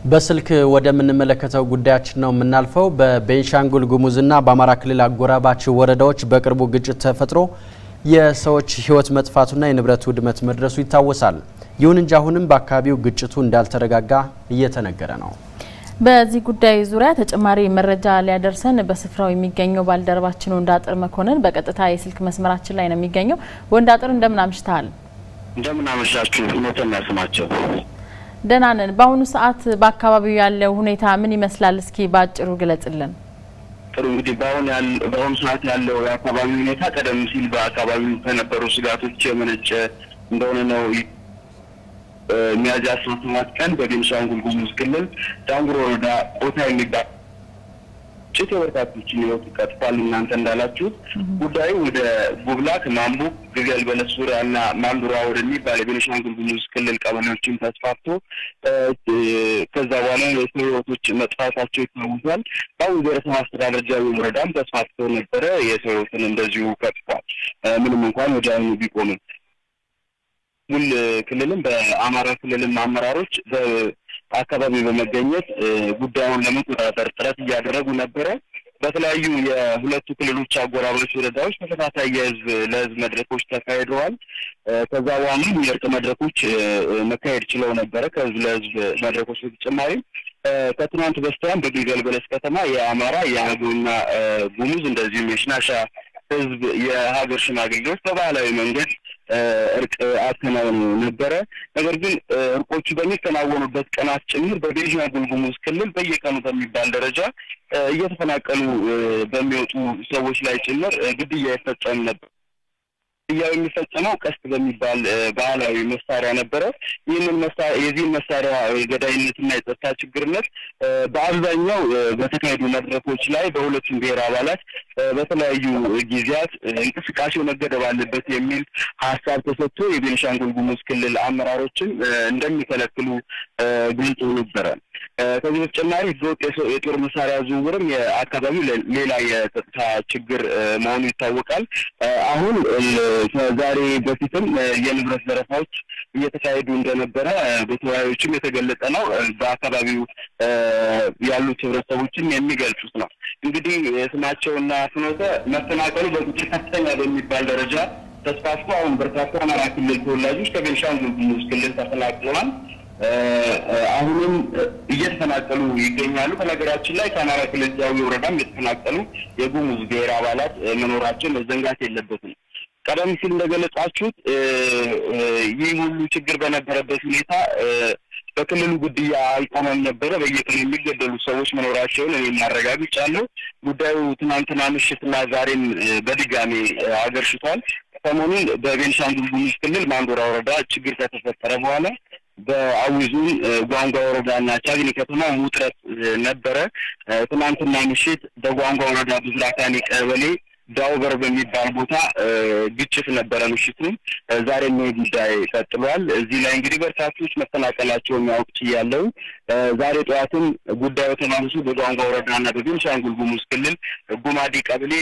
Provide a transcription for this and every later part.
በስልክ ወደምንመለከተው ጉዳያችን ነው የምናልፈው። በቤንሻንጉል ጉሙዝና በአማራ ክልል አጎራባች ወረዳዎች በቅርቡ ግጭት ተፈጥሮ የሰዎች ሕይወት መጥፋቱና የንብረት ውድመት መድረሱ ይታወሳል። ይሁን እንጂ አሁንም በአካባቢው ግጭቱ እንዳልተረጋጋ እየተነገረ ነው። በዚህ ጉዳይ ዙሪያ ተጨማሪ መረጃ ሊያደርሰን በስፍራው የሚገኘው ባልደረባችን ወንዳጥር መኮንን በቀጥታ የስልክ መስመራችን ላይ ነው የሚገኘው። ወንዳጥር እንደምን አምሽተሃል? እንደምን አመሻችሁ። እውነተኛ ስማቸው ደህና ነን። በአሁኑ ሰዓት በአካባቢው ያለው ሁኔታ ምን ይመስላል? እስኪ በአጭሩ ግለጽልን። ጥሩ እንግዲህ በአሁን በአሁኑ ሰዓት ያለው የአካባቢ ሁኔታ ቀደም ሲል በአካባቢው ከነበሩ ስጋቶች የመነጨ እንደሆነ ነው። ሚያዝያ አስራ ሰባት ቀን በቤንሻንጉል ጉሙዝ ክልል ዳንጉር ወረዳ ቆታ የሚባል ግጭት የበርካቶችን ሕይወት ቀጥፏል። እናንተ እንዳላችሁት ጉዳዩ ወደ ጉብላክ፣ ማምቡክ፣ ግልገል በለስ ዙሪያ እና ማንዱራ ወደሚባል የቤንሻንጉል ጉሙዝ ክልል ቀበሌዎችን ተስፋፍቶ ከዛ በኋላ የሰው ሕይወቶች መጥፋታቸው ይታወሳል። በአሁኑ ብሔረሰብ አስተዳደር ጃዊ ወረዳም ተስፋፍቶ ነበረ። የሰው ሕይወትን እንደዚሁ ቀጥፏል። ምንም እንኳን ወዲያውኑ ቢቆምም ሙል ክልልም በአማራ ክልልም አመራሮች በአካባቢ በመገኘት ጉዳዩን ለመቆጣጠር ጥረት እያደረጉ ነበረ። በተለያዩ የሁለቱ ክልሎች አጎራባች ወረዳዎች ተከታታይ የህዝብ ለህዝብ መድረኮች ተካሂደዋል። ከዛ በኋላም የእርቅ መድረኮች መካሄድ ችለው ነበረ። ከህዝብ ለህዝብ መድረኮች በተጨማሪም ከትናንት በስቲያም በግልገል በለስ ከተማ የአማራ የአገውና ጉሙዝ እንደዚሁም የሽናሻ ህዝብ የሀገር ሽማግሌዎች በባህላዊ መንገድ እርቅ አከናውኑ ነበረ። ነገር ግን እርቆቹ በሚከናወኑበት ቀናት ጭምር በቤንሻንጉል ጉሙዝ ክልል በየቀኑ በሚባል ደረጃ እየተፈናቀሉ በሚወጡ ሰዎች ላይ ጭምር ግድያ ይፈጸም ነበር። ግድያው የሚፈጸመው ቀስት በሚባል ባህላዊ መሳሪያ ነበረ። ይህንን የዚህን መሳሪያ የገዳይነትና የጸጥታ ችግርነት በአብዛኛው በተካሄዱ መድረኮች ላይ በሁለቱም ብሔር አባላት በተለያዩ ጊዜያት እንቅስቃሴው መገደብ አለበት የሚል ሀሳብ ተሰጥቶ የቤንሻንጉል ጉሙዝ ክልል አመራሮችን እንደሚከለክሉ ገልጾ ነበረ። ከዚህ በተጨማሪ ህገወጥ የጦር መሳሪያ ዝውውርም የአካባቢው ሌላ የጸጥታ ችግር መሆኑ ይታወቃል። አሁን ከዛሬ በፊትም የንብረት ዘረፋዎች እየተካሄዱ እንደነበረ በተወያዮችም የተገለጸ ነው። በአካባቢው ያሉት ህብረተሰቦችን የሚገልጹት ነው። እንግዲህ ስማቸውና ፍኖተ መፈናቀሉ በቁጥር ከፍተኛ በሚባል ደረጃ ተስፋፍቶ አሁን በርካታ አማራ ክልል ተወላጆች ከቤንሻንጉል ጉሙዝ ክልል ተፈናቅለዋል። አሁንም እየተፈናቀሉ ይገኛሉ። በነገራችን ላይ ከአማራ ክልል ጃዊ ወረዳም የተፈናቀሉ የጉሙዝ ብሔር አባላት መኖራቸው መዘንጋት የለበትም። ቀደም ሲል እንደገለጻችሁት ይህ ሁሉ ችግር በነበረበት ሁኔታ በክልሉ ግድያ አልቆመም ነበረ። በየቀኑ የሚገደሉ ሰዎች መኖራቸውን እኔ ማረጋግጫለሁ። ጉዳዩ ትናንትና ምሽትና ዛሬም በድጋሚ አገርሽቷል። ሰሞኑን በቤንሻንጉል ጉሙዝ ክልል ማንዶራ ወረዳ ችግር ከተፈጠረ በኋላ በአዊ ዞን ጓንጓ ወረዳና ቻግኒ ከተማ ውጥረት ነበረ። ትናንትና ምሽት በጓንጓ ወረዳ ብዝራካኒ ቀበሌ ዳውበር በሚባል ቦታ ግጭት ነበረ ምሽቱን። ዛሬም ይህ ጉዳይ ቀጥሏል። እዚህ ላይ እንግዲህ በርካቶች መፈናቀላቸውን ያውቅ ችያለሁ። ዛሬ ጠዋትም ጉዳዩ ተማምሱ በጓንጓ ወረዳና በቤንሻንጉል ጉሙዝ ክልል ጉማዲ ቀበሌ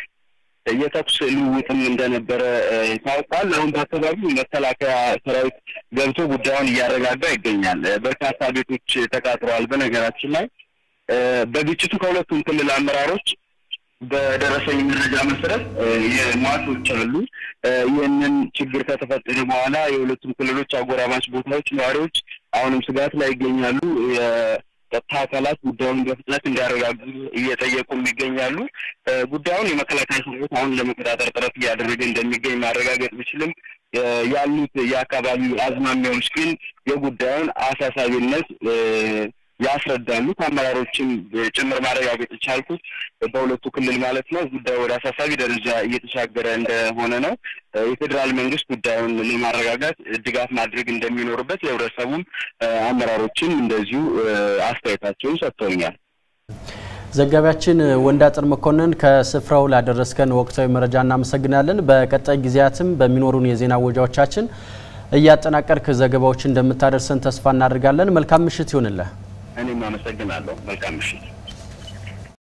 የተኩስ ልውውጥም እንደነበረ ታውቋል። አሁን በአካባቢው መከላከያ ሰራዊት ገብቶ ጉዳዩን እያረጋጋ ይገኛል። በርካታ ቤቶች ተቃጥለዋል። በነገራችን ላይ በግጭቱ ከሁለቱም ክልል አመራሮች በደረሰኝ መረጃ መሰረት የሟቾች አሉ። ይህንን ችግር ከተፈጠረ በኋላ የሁለቱም ክልሎች አጎራባች ቦታዎች ነዋሪዎች አሁንም ስጋት ላይ ይገኛሉ። የጸጥታ አካላት ጉዳዩን በፍጥነት እንዲያረጋጉ እየጠየቁም ይገኛሉ። ጉዳዩን የመከላከያ ሰራዊት አሁን ለመቆጣጠር ጥረት እያደረገ እንደሚገኝ ማረጋገጥ ቢችልም ያሉት የአካባቢው አዝማሚያዎች ግን የጉዳዩን አሳሳቢነት ያስረዳሉ። ከአመራሮችም ጭምር ማረጋገጥ የቻልኩት በሁለቱ ክልል ማለት ነው ጉዳዩ ወደ አሳሳቢ ደረጃ እየተሻገረ እንደሆነ ነው። የፌዴራል መንግስት ጉዳዩን ለማረጋጋት ድጋፍ ማድረግ እንደሚኖርበት የህብረተሰቡም አመራሮችም እንደዚሁ አስተያየታቸውን ሰጥተውኛል። ዘጋቢያችን ወንዳጥር መኮንን ከስፍራው ላደረስከን ወቅታዊ መረጃ እናመሰግናለን። በቀጣይ ጊዜያትም በሚኖሩን የዜና ወጃዎቻችን እያጠናቀርክ ዘገባዎችን እንደምታደርሰን ተስፋ እናደርጋለን። መልካም ምሽት ይሆንልህ። እኔም አመሰግናለሁ። መልካም ምሽት።